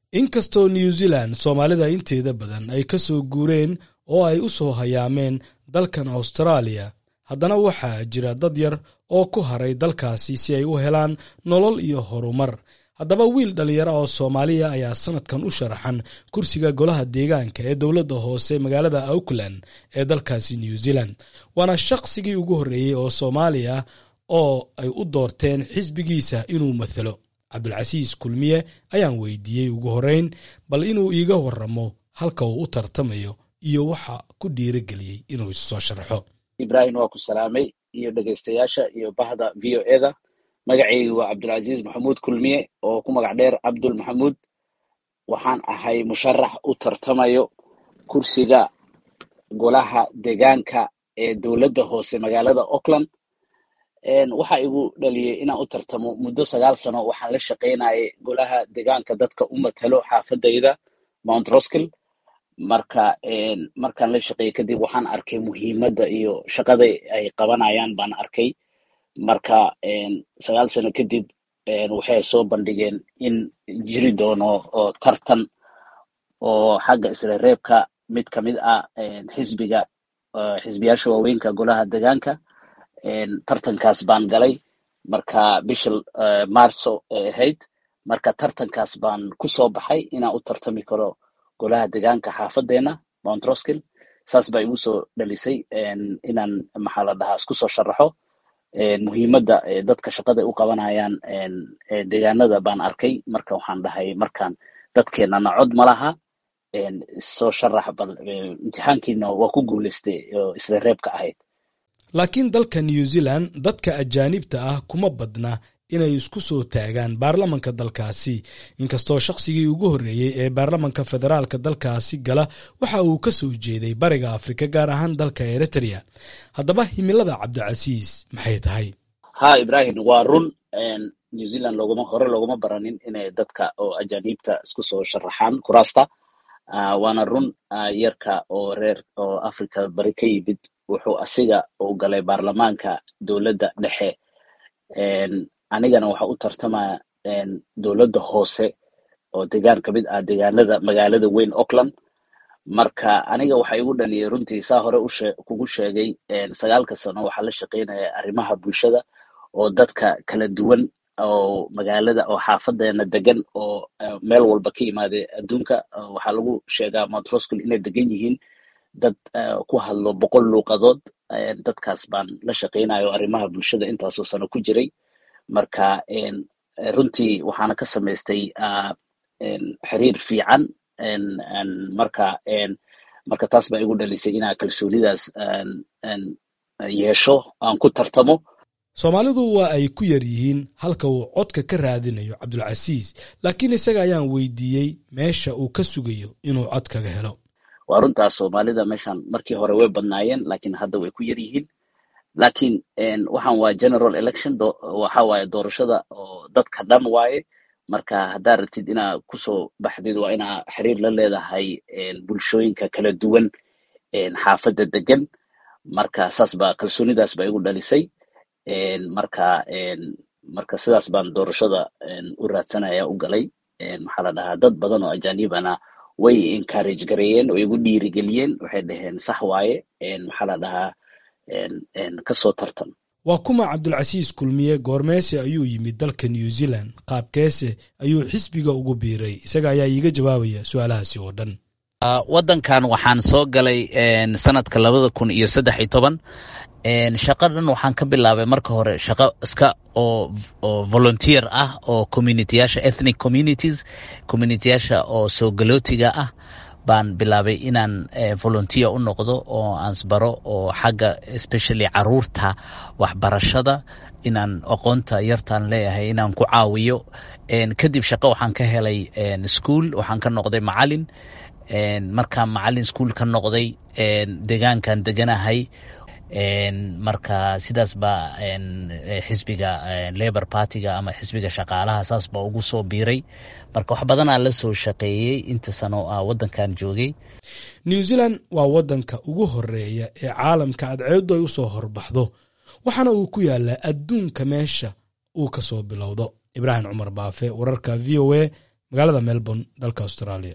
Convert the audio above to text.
inkastoo new zealand soomaalida inteeda badan ay ka soo guureen oo ay u soo hayaameen dalkan austraaliya haddana waxaa jira dad yar oo ku haray dalkaasi si ay u helaan nolol iyo horumar haddaba wiil dhallinyaro oo soomaaliya ayaa sanadkan u sharaxan kursiga golaha deegaanka ee dowladda hoose magaalada auckland ee dalkaasi new zealand waana shaqsigii ugu horreeyey oo soomaaliya oo ay u doorteen xisbigiisa inuu mathalo cabdulcasiis kulmiye ayaan weydiiyey ugu horreyn bal inuu iiga waramo halka uu u tartamayo iyo waxa ku dhiirageliyey inuu isu soo sharxo ibrahim waa ku salaamay iyo dhegaystayaasha iyo bahda v o eda magacaygu waa cabdulcasiis maxamuud kulmiye oo ku magac dheer cabdul maxamuud waxaan ahay musharax u tartamayo kursiga golaha deegaanka ee dowladda hoose magaalada auckland waxa igu dhaliyey inaan u tartamo muddo sagaal sano waxaan la shaqaynayay golaha deegaanka dadka u matalo xaafadayda mount roskill marka markaan la shaqeeyey kadib waxaan arkay muhiimadda iyo shaqada ay qabanayaan baan arkay marka sagaal sano kadib waxay soo bandhigeen in jiri doono oo tartan oo xagga isla reebka mid ka mid ah xisbiga xisbiyaasha waaweynka golaha deegaanka tartankaas baan galay marka bisha marso ay ahayd marka tartankaas baan ku soo baxay inaan u tartami karo golaha deegaanka xaafadeena mount roskill saas baa igu soo dhalisay inaan maxaa la dhahaa isku soo sharaxo muhiimadda dadka shaqada u qabanayaan deegaanada baan arkay marka waxaan dhahay markaan dadkeenana cod ma laha soo sharax bal imtixaankiina waa ku guulaystay oo isla reebka ahayd laakiin dalka new zealand dadka ajaanibta ah kuma badna inay isku soo taagaan baarlamanka dalkaasi inkastoo shaqsigii ugu horreeyey ee baarlamanka federaalka dalkaasi gala waxa uu ka soo jeeday bariga afrika gaar ahaan dalka eritrea haddaba himilada cabdicasiis maxay tahay ha ibrahim waa run new zealand looguma hore looguma baranin inay dadka oo ajaaniibta isku soo sharaxaan kuraasta waana run yarka oo reer oo africa bari ka yimid wuxuu asiga uu galay baarlamaanka dowladda dhexe anigana waxa u tartamaya dowladda hoose oo deegaan ka mid ah deegaanada magaalada weyn auckland marka aniga waxa igu dhaliyay runtii saa hore ushe kugu sheegay sagaalka sano waxaa la shaqaynaya arrimaha bulshada oo dadka kala duwan oo magaalada oo xaafadeena degan oo meel walba ka yimaade adduunka waxaa lagu sheegaa mount roskill inay degan yihiin dad ku hadlo boqol luuqadood dadkaas baan la shaqaynayo arrimaha bulshada intaasoo sano ku jiray marka runtii waxaana ka samaystay xiriir fiican marka marka taas baa igu dhalisay inaa kalsoonidaas yeesho aan ku tartamo soomaalidu waa ay ku yar yihiin halka uu codka ka raadinayo cabdulcasiis laakiin isaga ayaan weydiiyey meesha uu ka sugayo inuu cod kaga helo waa runtaas soomaalida meeshan markii hore way badnaayeen lakiin hadda way ku yar yihiin lakiin waxaan waa general election waxa waaye doorashada oo dadka dhan waaye marka haddaa rabtid inaa kusoo baxdid waa inaa xiriir la leedahay bulshooyinka kala duwan xaafadda degan marka saas baa kalsoonidaas baa igu dhalisay marka marka sidaas baan doorashada u raadsanaya u galay maxaa la dhahaa dad badan oo ajanibana way encourage gareeyeen oo igu dhiirigeliyeen waxay dhaheen sax waaye maxaa la dhahaa kasoo tartan waa kuma cabdulcasiis kulmiye goormeese ayuu yimid dalka new zealand qaabkeese ayuu xisbiga ugu biiray isaga ayaa iiga jawaabaya su-aalahaasi oo dhan waddankan waxaan soo galay sanadka labada kun iyo saddex iyo toban shaqadan waxaan ka bilaabay marka hore shaqo iska oo oo volunteer ah oo communityyaasha ethnic communities communityyaasha oo soo galootiga ah baan bilaabay inaan volunteer u noqdo oo aansbaro oo xagga especially caruurta waxbarashada inaan aqoonta yartaan leeyahay inaan ku caawiyo kadib shaqo waxaan ka helay school waxaan ka noqday macalin markaan macalin school ka noqday deegaankan deganahay marka sidaas baa xisbiga labor partyga ama xisbiga shaqaalaha saas baa ugu soo biiray marka wax badanaa la soo shaqeeyey inta sano ah waddankan joogay new zealand waa waddanka ugu horeeya ee caalamka cadceeddu ay usoo horbaxdo waxaana uu ku yaalaa adduunka meesha uu ka soo bilowdo ibraahim cumar baafe wararka v o a magaalada melbourne dalka australia